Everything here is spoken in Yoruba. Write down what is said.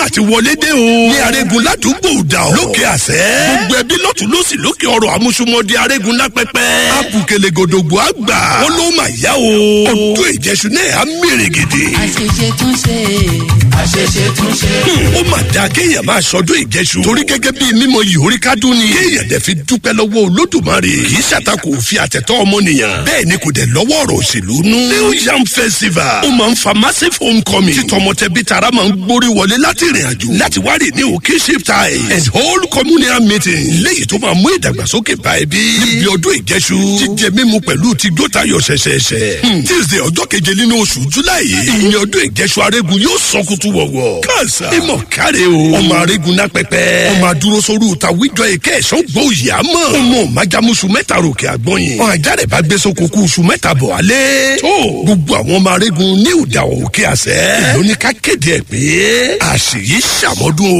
mà ti wọlé dé o. ní arégún ládùúgbò dà o. lókè àṣẹ. gbogbo ẹbí lọ́tún lọ́sì lókè ọ̀rọ̀ àmúṣumọ̀dé arégún lápẹ́pẹ́. abùkẹ́lẹ́ gòdògbò àgbà. ó ló mà yá o. ọdún ìjẹsùn náà á mèrè gidi. àṣeṣe tún ṣe àṣeṣe tún ṣe. ó mà dáa kéèyàn máa sọdún ìjẹsùn. torí gẹ́gẹ́ bí mímọ ìhórí kádùn ni. kéèyàn dẹ̀ fi dúpẹ́ lọ́wọ́ olódùmarè. kì í ṣàtakò òfin àtẹ̀tọ́ ọmọnìyàn. bẹ́ẹ̀ ni kò dẹ̀ lọ́wọ́ ọ̀rọ̀ òṣèlú nú. new yam festival ó máa ń fa massive homecoming. tí tọmọtẹbí tara máa ń gbórí wọlé láti ìrìn àjò. láti wá rè ní òkè ship ties and whole communal meeting. léyìí tó máa mú ìdàgbàsókè bá ẹbí. níbi ọdún ìjẹsù. jíjẹ mímu pẹ̀lú ti gbótayọ̀ ṣẹ̀ṣẹ̀ṣẹ̀. tuesday ọjọ́ keje nínú oṣù july yìí. ìyẹn ọdún ìjẹsù arégún yóò sọ kutu wọ̀wọ̀. káàsà ìmọ̀ káre o. ọmọ arégún náà pẹpẹ. ọmọ adúró sórí ta wíjọ èké ẹ̀sán gbọ́ òyà mọ̀. ọmọ májàmúṣu mẹ́ta ròkè àgbọ̀yìn. ọ̀ àjàrẹ̀ bá gbé sóko kú oṣù mẹ́ta bọ̀ alẹ́. tó gbogbo àwọn ọmọ arégún ní ìdáwọ̀ òkè àṣẹ. ìlú ní ká kéde ẹ̀ pé àṣìyí ṣàmọ́dún o.